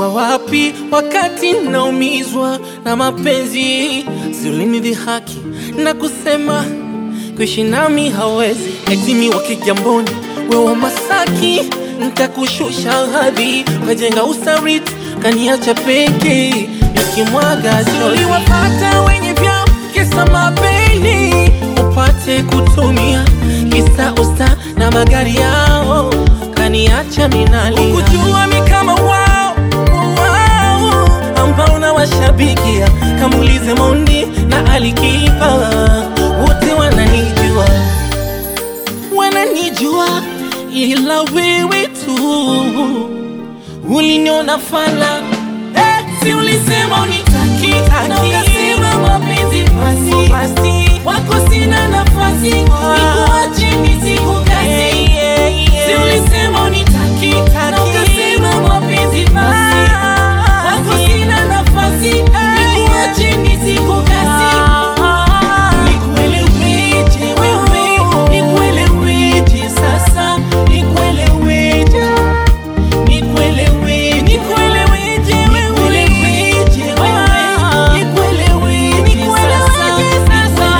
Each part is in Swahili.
ulikuwa wapi wakati naumizwa na mapenzi? Si ulinidhihaki na kusema kuishi nami hawezi, eti mi wa Kigamboni, wewe wa Masaki, ntakushusha hadhi, ukajenga usariti, kaniacha peke nikimwaga chozi. Uliwapata wenye vyao kisa mapeni, upate kutumia kisa usta na magari yao, kaniacha minalia. Ukujua mi kama wao wao ambao nawashabikia, kamulize Mondi na Alikiba, wote wananijua wananijua, ila wewe tu uliniona fala eh, si ulisema unitaki na ukasema mapenzi basi basi, wako sina nafasi nikuache nisikukasi. Si ulisema unitaki na ukasema mapenzi basi, wako sina nafasi nikuache nisikukasi. Nikueleweje wewe, nikueleweje sasa, nikueleweje Nikuelewe, nikueleweje wewe, nikueleweje wewe, nikueleweje sasa,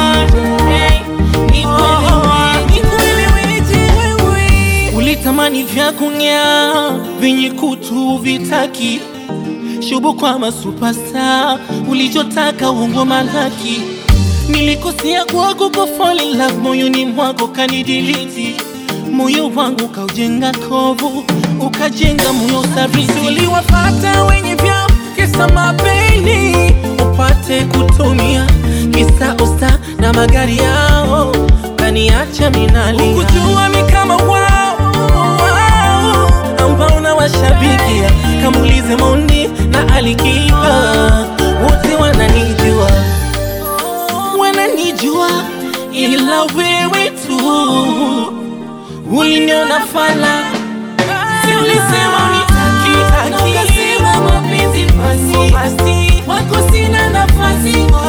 nikuelewe, nikueleweje wewe. Ulitamani vya kung'aa vyenye kutu vitaki shubu kwa masupasta, ulichotaka uongo malaki. Nilikosea kwako kwa fall in love, moyoni mwako kanidiliti moyo wangu kaujenga kovu, ukajenga moyo thabiti. Uliwafata wenye vyao kisa mapeni, upate kutumia kisa usta na magari yao, kaniacha minalia. Ukujua mi kama wao wao ambao nawashabikia, kamulize Mondi na Alikiba, wote wananijua wananijua, ila wewe tu uliniona fala, si ulisema unitaki na ukasema mapenzi basi basi, wako sina nafasi